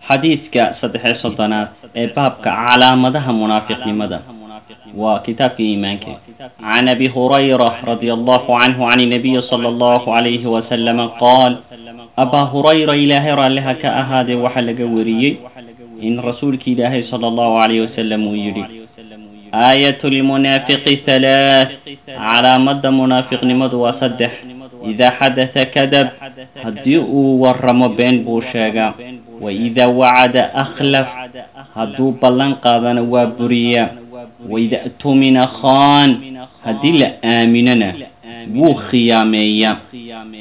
xadiidka saddex-iyo soddonaad ee baabka calaamadaha munaafiqnimada waa kitaabka iimaanka can abi hurayra radi allahu canhu can inabiyi sala allahu calayhi wasalama qaal abaa hurayra ilaahay raalliha ka ahaadee waxaa laga wariyey in rasuulki ilaahay sala allahu calayhi wasalam uu yidhi aayatu lmunaafiqi halaath calaamada munaafiqnimadu waa saddex idaa xadata kadab haddii uu waramo been buu sheegaa wa idaa wacada akhlaf hadduu ballan qaadana waa buriyaa waida tumina khaan haddii la aaminana wuu khiyaameeyaa